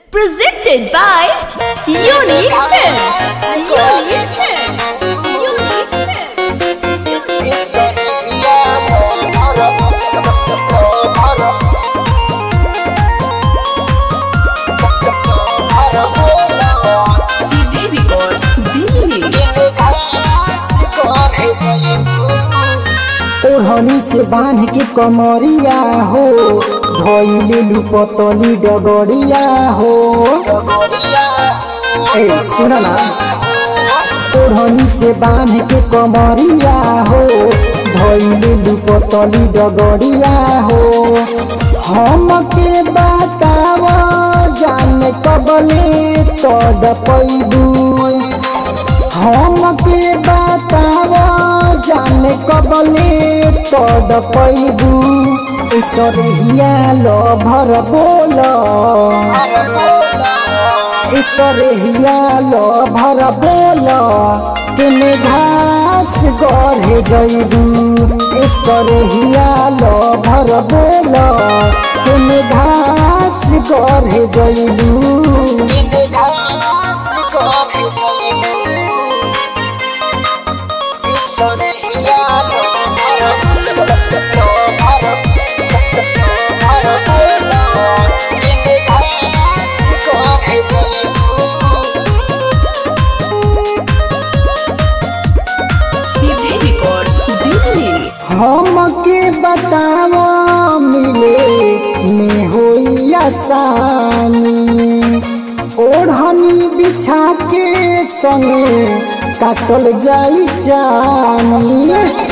Presented by Unique Films. Unique Films. Unique Films. CD Records, Delhi. ओढ़नी से बांध के कमरिया हो धोइले लुपतली डगरिया हो ए सुन ना ओढ़नी से बांध के कमरिया हो धोइले लुपतली डगरिया हो हम के बताव जान कबले तड पैबू हम के बताव जाने कबले तड पैबू ईश्वरिया लो भर बोल ईश्वरिया लो भर बोल किने घास गढ़े जैबू ईश्वरिया लो भर बोल किने घास गढ़े जैबू CD Records, Delhi. हमके बताव मिले में होई आसानी ओढ़नी बिछा के संगे काटल जाई जानी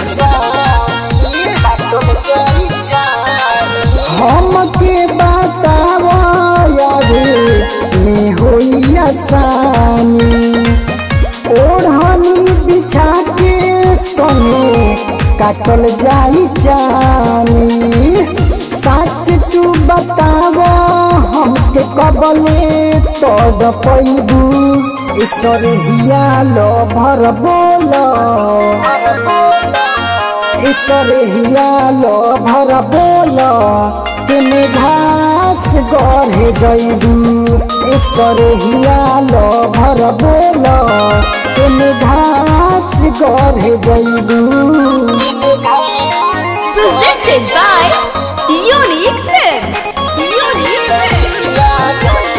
हमके बताव यारे में होई आसानी ओढ़नी बिछा के संगे काटल जाई जानी सच तू बताव हमके कबले तोड़ पैबू ईश्वर हिया लो भर बोल ईश्वर हिया लो भर बोल किने घास गढ़े जैबू ईश्वर हिया लो भर बोल किने घास गढ़े जैबू Presented by Unique Films. Unique Films.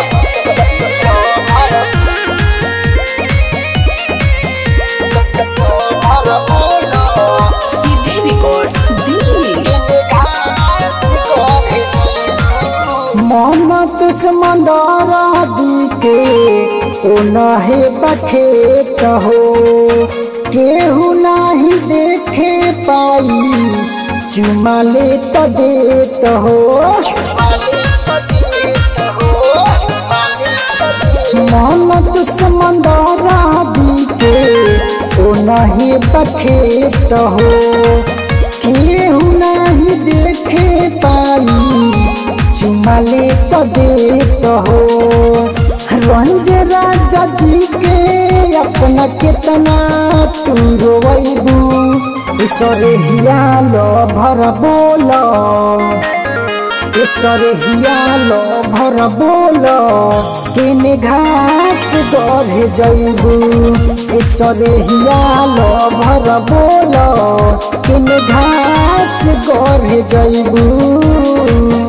CD Records, Delhi. मन दुश्मंदर दी के ओ नहे बखेत हो केहू नाही देखे पाई चुमा ले तो देत हो मन दुश्मंदर दी के ओ नहे बखेत हो केहू नाही देखे पाई चुमाले तो देत हो रंज राजा जी के अपना कितना तू रोबू ईश्वर हिया लो भर बोल ईश्वर हिया लो भर बोल किने घास गढ़े जैबू ईश्वर हिया लो भर बोल किने घास गढ़े जैबू